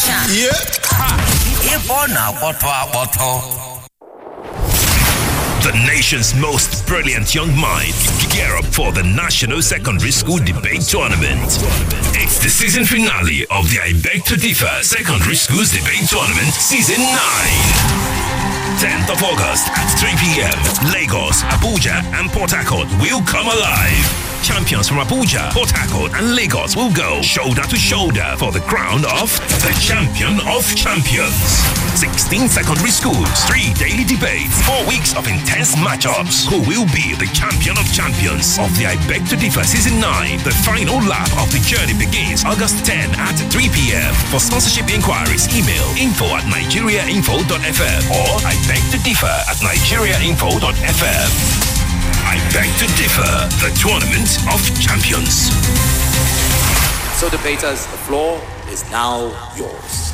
Ịbọ na-akpọtọ akpọtọ. The nation's most brilliant young minds gear up for the National Secondary School Debate Tournament. It's the season finale of the I Beg to Differ Secondary Schools Debate Tournament Season 9. 10th of August at 3 p.m. Lagos, Abuja, and Port Harcourt will come alive. Champions from Abuja, Port Harcourt, and Lagos will go shoulder to shoulder for the crown of the champion of champions. 16 secondary schools, three daily debates, four weeks of intense matchups. Who will be the champion of champions of the I Beg to Differ Season 9? The final lap of the journey begins August 10 at 3 p.m. For sponsorship inquiries, email info at nigeriainfo.fm or I beg to differ at nigeriainfo.fm. I beg to differ, the tournament of champions. So, debaters, the floor is now yours.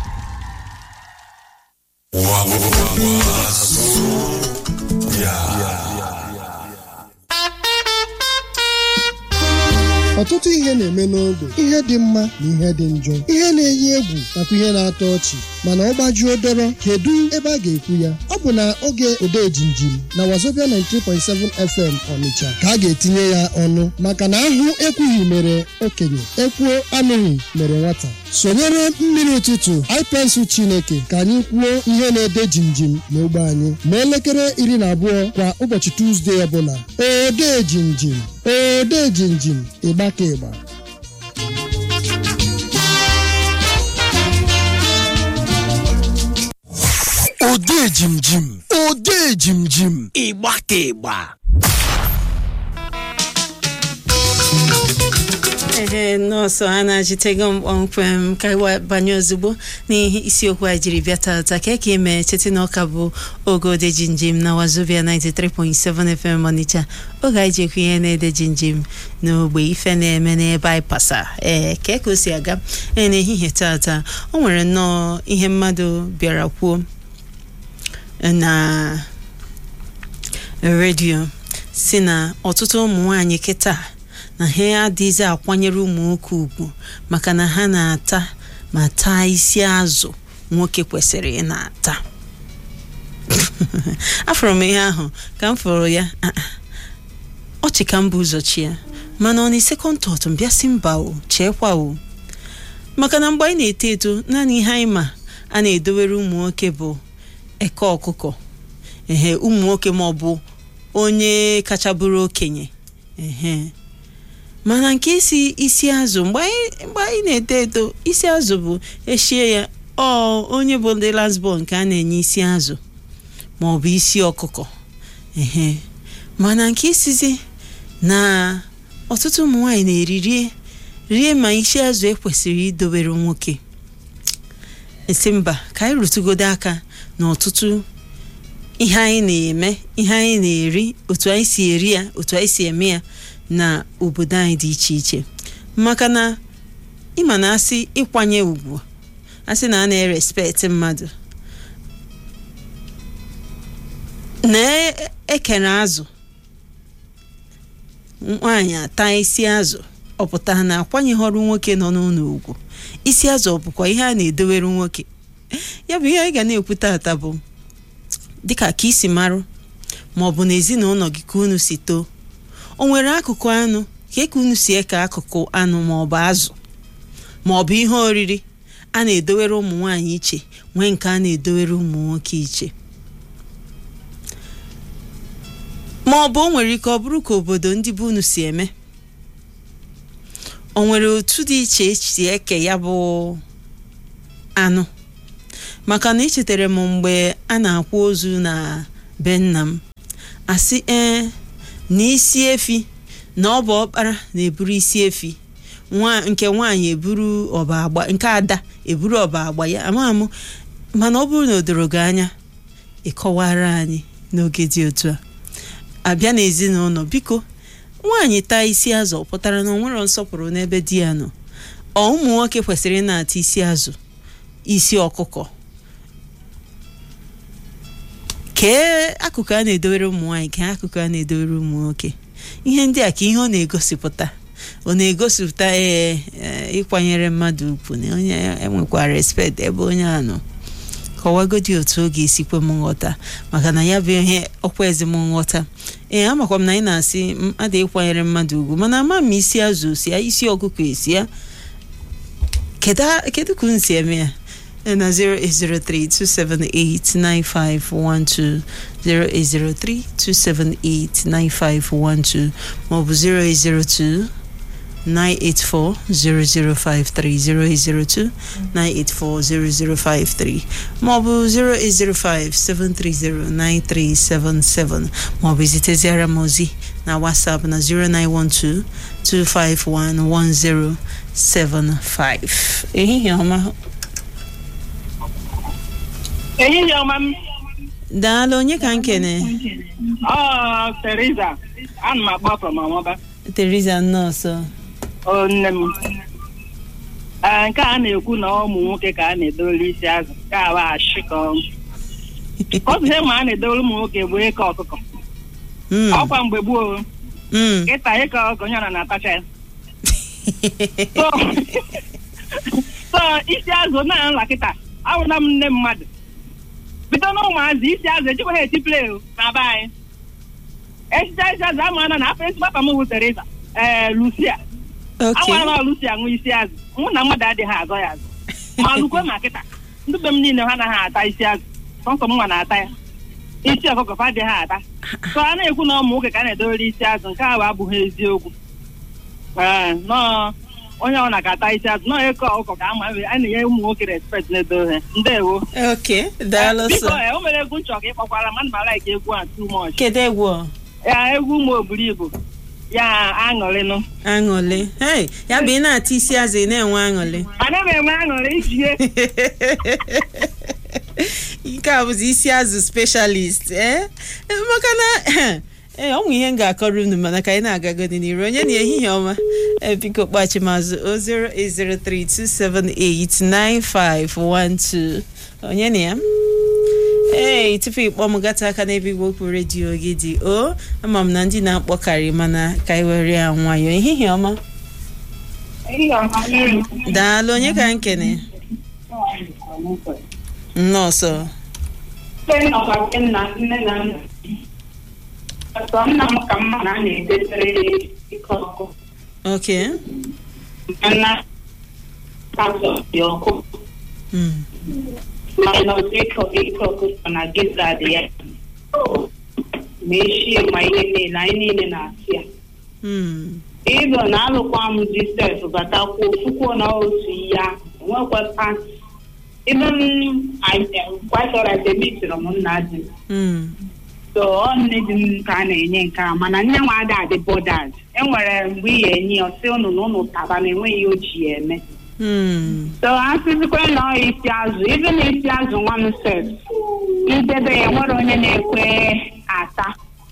ọtụtụ ihe na-eme n'ogbe ihe dị mma na ihe dị njọ ihe na-eyi egwu nakwa ihe na-atọ ọchị mana ọ gbajuo dọrọ kedu ebe a ga-ekwu ya ọ bụ na oge ode jinjim na wazobia 93.7 fm ọnịcha ka a ga-etinye ya ọnụ maka na ahụ ekwughị mere okenye ekwuo anụghị mere nwata sonyere mmiri ụtụtụ ipensụ chineke ka anyị kwuo ihe na-ede jinjim n'ogbe anyị ma elekere iri na abụọ kwa ụbọchị tuzdee ọbụla ode jinjim ode jinjim ịgba ka ịgba ode jimjim ode jimjim Ịgba ka ịgba. ehe nọọsụ a na-ajitego m kpọmkwem ka anyị banye ozugbo n'ihe isiokwu anyị jiri bịa tata ka eke eme cheta na ọka bụ oge ode jinjim na wazobia 93.7 fm ọnịcha oge anyị ji ekwu ihe na-ede jinjim n'ogbe ife na-eme n'ebe anyị pasa ee ka ka o si aga ee n'ehihie tata o nwere nnọọ ihe mmadụ bịara kwuo na redio si na ọtụtụ ụmụ nwanyị kịta na ha adịghịzi akwanyere ụmụ nwoke ugwu maka na ha na-ata ma taa isi azụ nwoke kwesịrị ị na-ata afọrọ m ihe ahụ ka m fụrụ ya ah, ah. ọchị ka m bụ ụzọ chi ya mana ọ na sekọnd tọt m bịa si mba o cheekwa o maka na mgbe anyị na-eto eto naanị ihe anyị ma a na-edowere ụmụ nwoke bụ eke ọkụkọ ehe ụmụ nwoke ma ọ bụ onye kacha bụrụ okenye ehe mana nke isi isi azụ mgbe anyị mgbe anyị na-eto eto isi azụ bụ eshie ya ọ onye bụ ndị lasbon nke a na-enye isi azụ ma ọ bụ isi ọkụkọ ehe mana nke isizi na ọtụtụ ụmụ nwaanyị na-eri rie rie ma isi azụ ekwesịrị idobere nwoke esi mba ka anyị rụtụgodo aka na ọtụtụ ihe anyị na-eme ihe anyị na-eri otu anyị si eri ya otu anyị si eme ya na obodo anyị dị iche iche maka na ịma na asị ịkwanye ugwu asị na a na-erespekt mmadụ na-ekere azụ nwaanyị ata isi azụ ọ pụtara na akwanyeghọrọ nwoke nọ n'ụlọ ugwu isi azụ ọ bụkwa ihe a na-edowere nwoke ya bụ ihe anyị ga na-ekwu tata bụ dịka ka isi marụ ma ọ bụ na ezinụlọ gị ka unu si too o nwere akụkụ anụ ka eke unu si eke akụkụ anụ ma ọ bụ azụ ma ọ bụ ihe oriri a na-edowere ụmụ nwaanyị iche nwee nke a na-edowere ụmụ nwoke iche ma ọ bụ o nwere ike ọ bụrụ ka obodo ndị be unu si eme o nwere otu dị iche esi eke ya bụ anụ maka na echetara m mgbe a na-akwa ozu na be nna m asị ee na isi efi na ọ bụ ọkpara na-eburu isi efi nwa nke nwaanyị eburu ọba agba nke ada eburu ọba agba ya ama m mana ọ bụrụ na o doro gị anya ịkọwara anyị n'oge dị otu a abịa n'ezinụlọ biko nwaanyị taa isi azụ ọ pụtara na o nwere nsọpụrụ n'ebe di ya nọ ọ ụmụ nwoke kwesịrị ị na-ata isi azụ isi ọkụkọ kee akụkụ a na-edowere ụmụ nwaanyị kee akụkụ a na-edowere ụmụ nwoke ihe ndị a ka ihe ọ na-egosipụta ọ na-egosipụta ee ee, ịkwanyere mmadụ ugwu na onye enwekwa respect ebe onye a nọ kọwagodi otu ọ ga-esi kwe m nghọta maka na ya bụ ihe ọkwa ezi m nghọta ee amakwa m na anyị na-asị m adịghị ịkwanyere mmadụ ugwu mana ama m isi azụ si ya isi ọkụkọ esi ya kedu kedu ka unu si eme ya Eh, na 08032789512 08032789512 maọbụ 0802 984-0053 08029840053 maọbụ 08057309377 maọbụ ziteziara m ozi na WhatsApp na 09122511075 ehihie ọma ehihie ọma m daalụ onye ka nkene ọ Teresa ana m akpọ from Amaba Teresa nọọsụ o nne m Ee, nke a na-ekwu na ụmụ nwoke ka a na-edowere isi azụ nke a bụ ashị ka ọ otu ihe ma a na-edowere ụmụ nwoke bụ ịkọ ọkụkọ Mm, ọkwa mgbe gboo mm. ịta ịkọ ọkụkọ onye ọra na-atacha ya so so isi azụ na nla kịta awụna m nne mmadụ bido na ụmụazị isi azụ ejikwa ha eti play na be anyị echicha isi azụ ama na na afọ esi papa m bụ Teresa ee Lucia Okay. anwara na Lucia ṅụ isi azụ mụ na mmadụ adịghị azọ ya azụ ma lukwe ma kịta ndị be m niile ha anaghị ata isi azụ sọnsọ m nwa na-ata ya isi ọkụkọ fa adịghị ata so a na-ekwu na ụmụ nwoke ka a na-edowere isi azụ nke ahụ abụghị eziokwu ee nọọ onye ọ na-ata isi azụ nọọ ịkọ ọkụkọ ka ama a na-enye ụmụ nwoke respekt na-edo ha ndewo Okay, daalụ biko sọ. ee, o mere egwu nchọ ka ịkpọkwara mmadụ ma like egwu a too much Kedu egwu ọ? ya egwu ụmụ oburu ibu ya aṅụrịnụ aṅụrị hey ya bụ ị na-ata isi azụ ị na-enwe aṅụrị ana m enwe aṅụrị ijie nke a bụzi isi azụ specialist ee maka na ee ọ nwe ihe m ga-akọrọ unu mana ka anyị na-agagodi n'iru onye na ehihie ọma ee biko kpachimazụ o 08032789512 onye na ya ee tupu ịkpọ m gata aka n'ebe igwe okwu redio gị dị o ama m na ndị na-akpọkarị mana ka anyị were ya nwayọọ ehihie ọma daalụ onye ka m kene nnọọsọ nna m ka mma na a na-edesere ike ọkụ oke mana azụ dị ọkụ Mm. mana ọzọ ike ike ọkụkọ na gizad ya ma eshie ma ihe niile anyị niile na-asị ya Mm. ịlụ na alụkwa m jisef batakwuo ofukwuo na otu ya nwekwa pati ibe m kwasọrọ demitiri m nna di m Mm. so ọ nne di m ka a na-enye nke a mana nne nwa ada adị bọdad enwere mgbe ị ga-enye ya ọsị ụnụ na ụnụ taba na enweghị ihe o ji ya eme Mm. so asịzikwa na ọ isi azụ ibe na isi azụ nwa m sef idebe ya nwere onye na-ekwe ata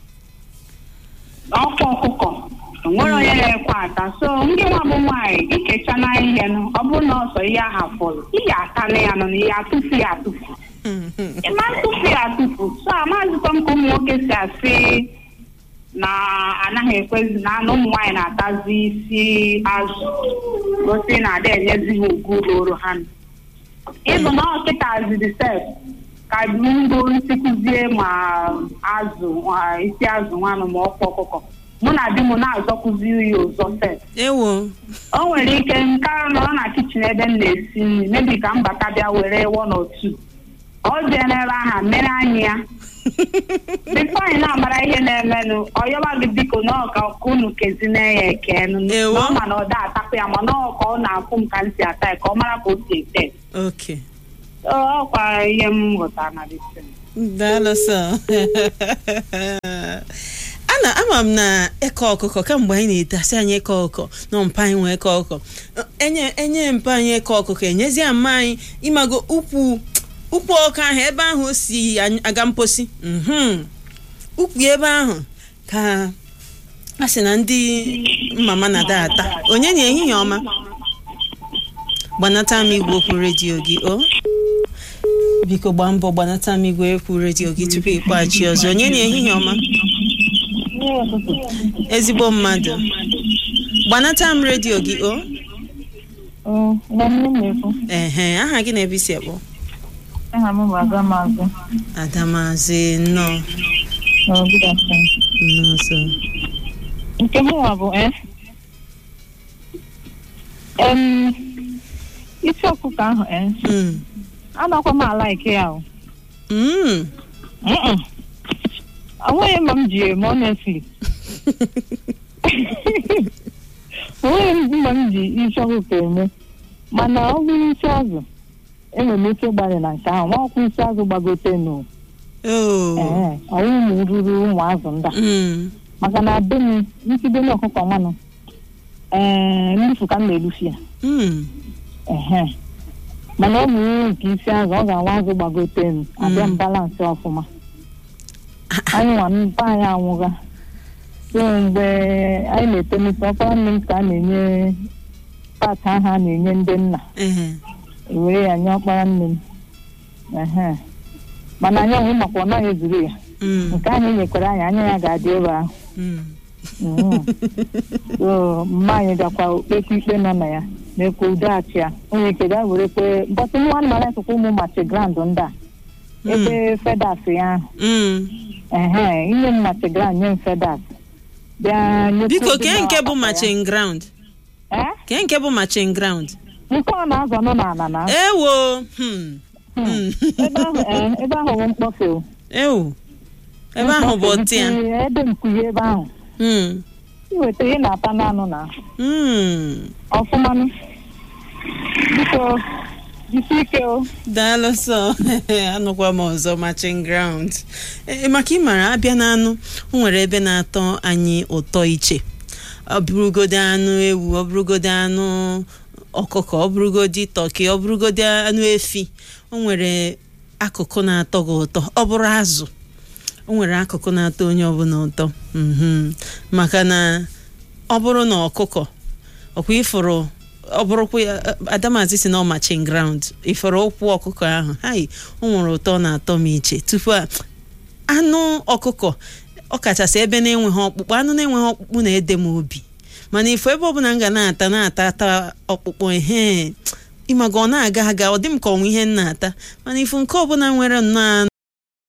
ọkwa ọkụkọ nwere onye na-ekwe ata so ndị nwa bụ nwaanyị ikecha na ihe nụ ọ bụrụ na ọsọ ihe aha fọrọ ihe ata na ya nọ na ihe atụfu ya atụfu Mm. ịma ntụfu ya atụfu so amazịkwa m ka ụmụ nwoke si asị na anaghị ekwezi na na ụmụ nwaanyị na-atazi isi azụ gosi na ada enyezi ha ugwu ruru ha nụ. ịbụ na ọkịta ziri sef ka ngo nsikụzie ma azụ ma isi azụ nwanụ ma ọkwa ọkụkọ mụ na di m na-azọkụzi ya ụzọ sef ewo o nwere ike nke nọrọ na kichin ebe m na-esi nri mebi ka m bata bịa were one or two ọ jee n'ebe aha mere anya ya bifo anyị na-amara ihe na-emenụ ọyọba gị biko na ọka ka unu kezina ya ekenụ Ewo. na ọ ma na ọ da atapụ ya mana ọ ka ọ na-afụ m ka m si ata ya ka ọ mara ka o si ete oke ọkwa ihe m ghọtara na disin daalụ sọ ana ama m na eke ọkụkọ kamgbe anyị na-etasi anyị eke ọkụkọ na mpa anyị nwee eke ọkụkọ enye enye mpa anyị eke ọkụkọ enyezie mma anyị ịmago ukwu ukwu ọkụ ahụ ebe ahụ o si anyị- aga mposi mhm. ukwu ebe ahụ ka a sị na ndị mama na-ada ata onye na ehihie ọma gbanata m igwe okwu redio gị o biko gbaa mbọ gbanata m igwe ekwu redio gị tupu ịkpọghachi ọzọ onye na ehihie ọma ezigbo mmadụ gbanata m redio gị o nwanne m na-ekwu ehe aha gị na-ebe isi akpọ aha m bụ aga maazị adamazi nnọọ n'ọgụdasa nnọọ so nke m nwa bụ eh em isi ọkụkọ ahụ eh Mm. anakwa m ala ike ya o Mm. Mm-mm. onweghị mma m ji eme honestly onweghị mma m ji isi ọkụkọ eme mana ọ bụrụ isi azụ enwere m ike ịgbalị na nke ahụ nwakwụ isi azụ gbagote nụ Oh. ee ọwụ ụmụ ruru ụmụ azụ ndị a Mm. maka na be m ntibe na ọkụkọ nwanụ ee nnufu ka m na-elufi ya Mm. ehe mana ọ mụrụ nke isi azụ ọ ga-awa azụ gbagote m abịa m balansị ọfụma anyị nwa mba anyị anwụga so mgbe anyị na-etonite ọkpara nne m ka a na-enye paati ahụ a na-enye ndị nna Ehe. ewere ya nye ọkpara nne m ehe mana anyị onwe makwa ọ naghị ezuru ya Mm. nke ahụ enyekwara anyị anya ya ga-adị ebe ahụ Mm. Mm. so mma anyị gakwa okpekwa ikpe nọ na ya na-ekwe udeghachi ya onye ike ga were kwe mbọtụ nwa anụmanụ esokwa ụmụ machi grand ndị a ebe fedas ya ahụ Mm. ehe inye m machi grand nye m fedas bịa nyekwa biko ndị kee nke na-akpa bụ ya. matching ground Eh? kee nke bụ matching ground nke ọ na-azọ nọ n'ala na ewo hmm. Hmm. ebe ahụ eh, ebe ahụ bụ mkpọfe o. ewu ebe ahụ bụ Mkpọfe ọtị ya nkuye, ebe nkuye ebe ahụ Hmm. iweta ihe na-ata n'anụ na Hmm. ọfụmanụ biko jisi ike o daalụ sọ anụkwa m ọzọ matching ground ee maka ịmara abịa n'anụ o nwere ebe na-atọ anyị ụtọ iche ọ bụrụgodi anụ ewu ọ bụrụgodi anụ ọkụkọ ọ bụrụgodi tọki ọ bụrụgodi anụ efi o nwere akụkụ na-atọ gị ụtọ ọ bụrụ azụ o nwere akụkụ na-atọ onye ọbụla ụtọ mhm. maka na ọ bụrụ na ọkụkọ ọkwa ịfụrụ ọ bụrụkwa ya adamazi si na ọ machin ground ịfụrụ ụkwụ ọkụkọ ahụ hai o nwere ụtọ ọ na-atọ m iche tupu a anụ ọkụkọ ọ kachasị ebe na-enweghị ọkpụkpụ anụ na-enweghị ọkpụkpụ na-ede m obi mana ifo ebe ọbụla m ga na-ata na-ata ata ọkpụkpụ ehe ịmaga ọ na-aga aga ọ dị m ka ọnwa ihe m na-ata mana ifu nke ọbụla nwere nnọọ